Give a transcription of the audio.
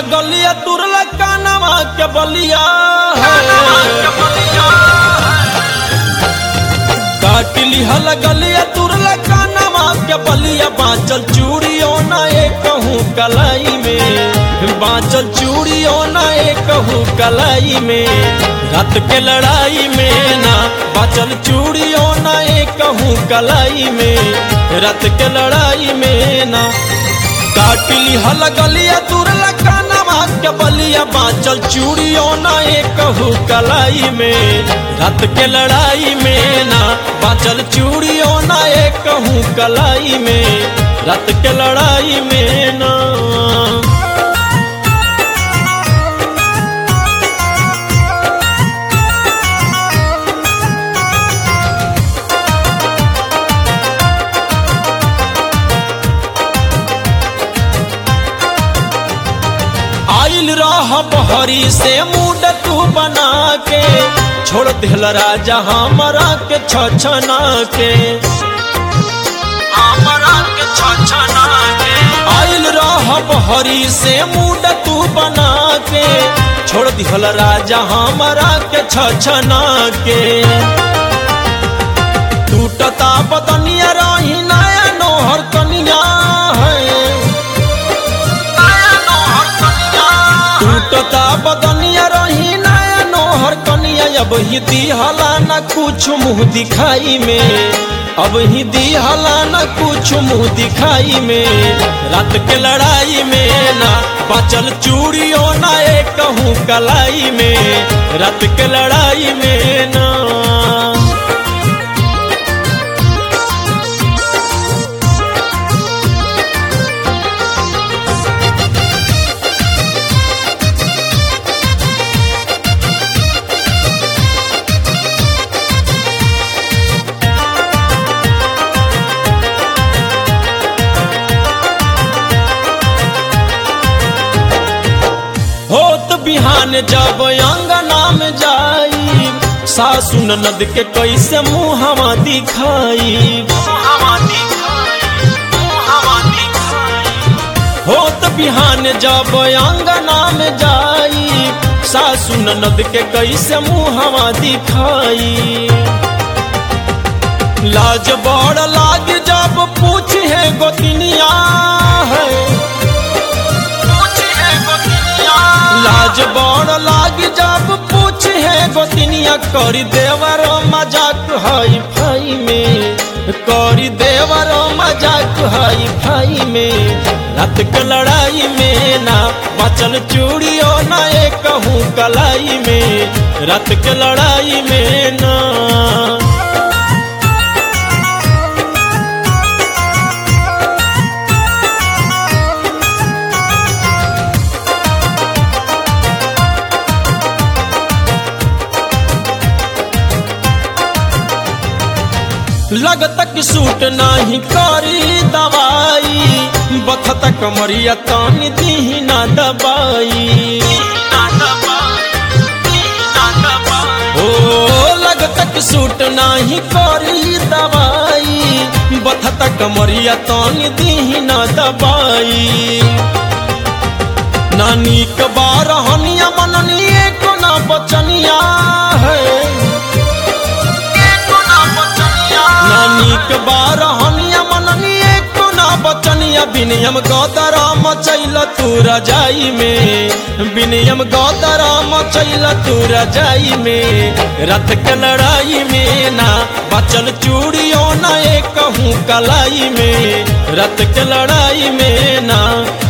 गलिया तुरला कानवा के बलिया काटली हल गलिया तुरला कानवा के बलिया बाँचल चूड़ियों ना एक कहूँ कलाई में बाँचल चूड़ियों ना एक कहूँ कलाई में रात के लड़ाई में ना बाँचल चूड़ियों ना एक कहूँ कलाई में रात के लड़ाई में ना काटली हल गलिया तुरला कानवा के बलिया बाँचल चूड़ियों ना एक कहूँ कलाई में रात के लड़ाई में ना बाँचल चूड़ियों ना एक कहूँ कलाई में रात के लड़ाई में ना आइल रह बहरी से मूड तू बना के छोड़ दिल राजा हमरा के छछना के हमरा के छछना के आइल रह बहरी से मूड तू बना के छोड़ दिल राजा हमरा के छछना के टूटता बदनिया रही नया नोहर कनिया है टूटता बदनिया रही नया नोहर कनिया अब ही दिहला न कुछ मुंह दिखाई में अब ही दिहला न कुछ मुंह दिखाई में रात के लड़ाई में ना बचल चूड़ियों ना एक कहूँ कलाई में रात के लड़ाई में ना होत बिहान जब अंगना में जाई सासु ननद के कैसे मुहवा दिखाई होत बिहान जब अंगना में जाई सासु ननद के कैसे मुहवा दिखाई लाज बड़ लाग जब पूछ है गोतिनिया है लाज बड़ लाग जब पूछ है गोतिनिया करी देवर मजाक हई भाई में करी देवर मजाक हई भाई में रात के लड़ाई में ना बचल चूड़ियों ना एक कहूँ कलाई में रात के लड़ाई में ना लगत कि सूट नाही करी दवाई बखत कमरिया तानी दी ना दबाई ओ लगत कि सूट नाही करी दवाई बखत कमरिया तानी दी ना दबाई नानी के बार हनिया मननी एक ना बचनिया है नानी के बार हनिया मननी एक ना बचनिया बिनियम गौतरा मचैल तू रजाई में बिनियम गौतरा मचैल तू रजाई में रथ के लड़ाई में ना बचल चूड़ियों ना एक कहूँ कलाई में रथ के लड़ाई में ना